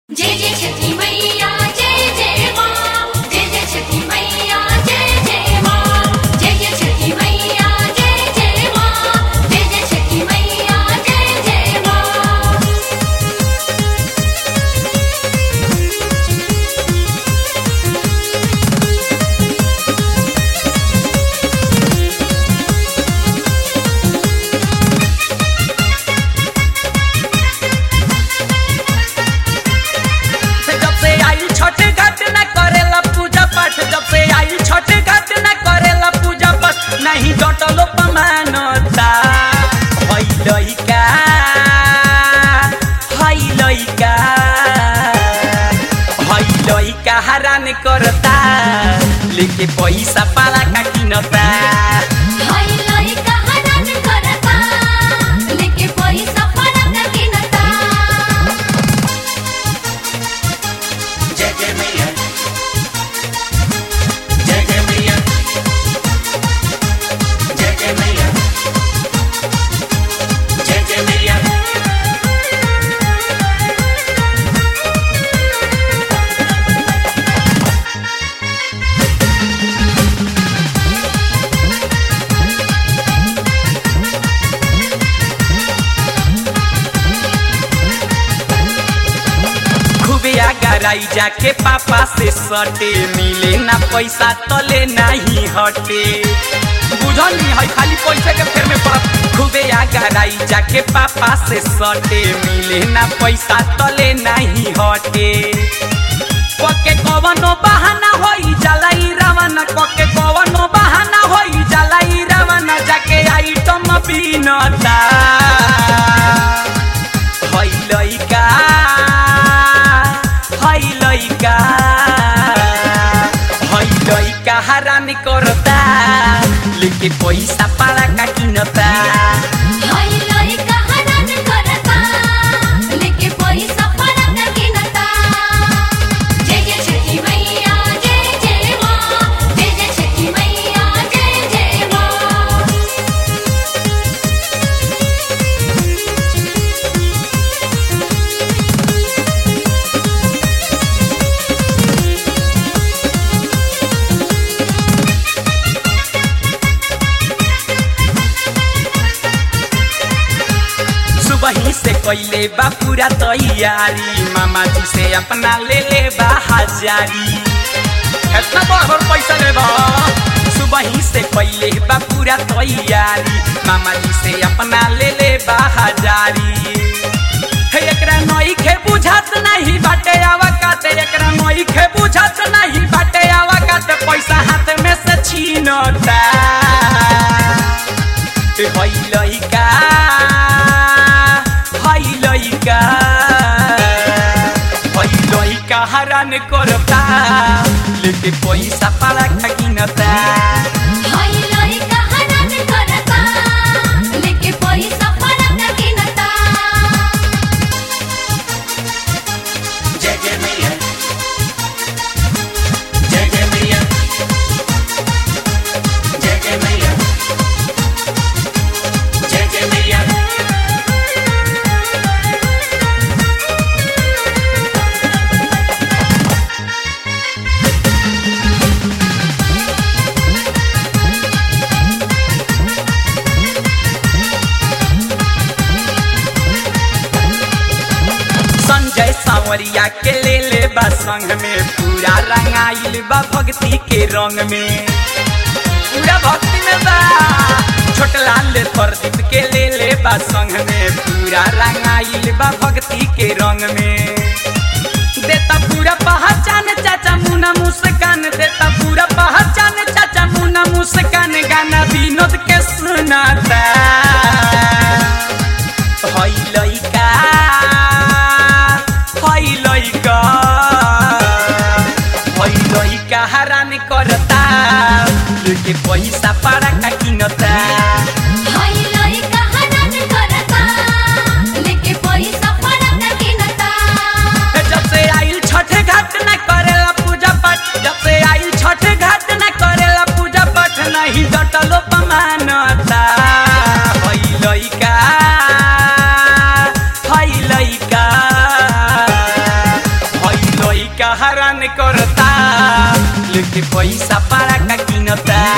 जय जय छठी मैया जय जय माँ जय जय छठी मैया जय जय माँ जय जय छठी मैया जय जय माँ जय जय छठी मैया जय जय माँ जब से आई छठ घाट न करेला पूजा पाठ जब से आई छठ घाट न करेला पूजा पाठ नहीं डटलो पमानता हई लइका हई लइका हई लइका हरान करता लेके पैसा पाला का किनता हाय लइका हनन करता लेके पैसा फरक किनता जय जय मैया जय जय मैया जय जय मैया जय जय मैया खूबे आगराई जाके पापा से सटे मिले ना पैसा तले नहीं हटे बुझल नहीं है खाली पैसे के फेर में पड़त खूबे आगराई जाके पापा से सटे मिले ना पैसा तले नहीं हटे कके कवनो बहाना होई जलाई रवाना कके कवनो बहाना होई जलाई रवाना जाके आइटम बीनता हई लइका हई लइका हई लइका हरान करता लेके पैसा पाला का किनता हाय लइका हनन करता लेके पैसा फरक किनता जय जय छठी मैया जय जय माँ जय जय छठी मैया जय जय माँ सुबह से कैले बा पूरा तैयारी मामा जी से अपना ले ले बा हजारी इतना बड़ पैसा ले बा सुबह से कैले बा पूरा तैयारी मामा जी से अपना ले ले बा हजारी हे एकरा नई खे बुझात नहीं बाटे आवा काते एकरा नई खे बुझात नहीं बाटे आवा काते पैसा हाथ में से छीनता हई लइका हई लइका हई लइका हरान करता लेके पैसा पाला खगिनता हाय लइका हनन करता लेके पैसा फरक किनता जय जय मैया जय जय मैया जय जय मैया जय जय मैया संजय सावरिया के ले ले बा संग में पूरा रंगाइल बा भक्ति के रंग में पूरा भक्ति में बा छोटलाल प्रदीप के ले ले बा संग में पूरा रंगाइल बा भक्ति के रंग में देता पूरा पहचान चाचा मुना मुस्कान देता पूरा पहचान चाचा मुना मुस्कान गाना विनोद के सुनाता हई लइका हई लइका हई लइका हरान करता लेके पैसा पारा का किनता हाय लइका हनन करता लेके पैसा फरक किनता जब से आइल छठ घाट न करेला पूजा पाठ जब से आइल छठ घाट न करेला पूजा पाठ नहीं डटलो पमानता हई लइका हई लइका करता लेके पैसा पारा का किनता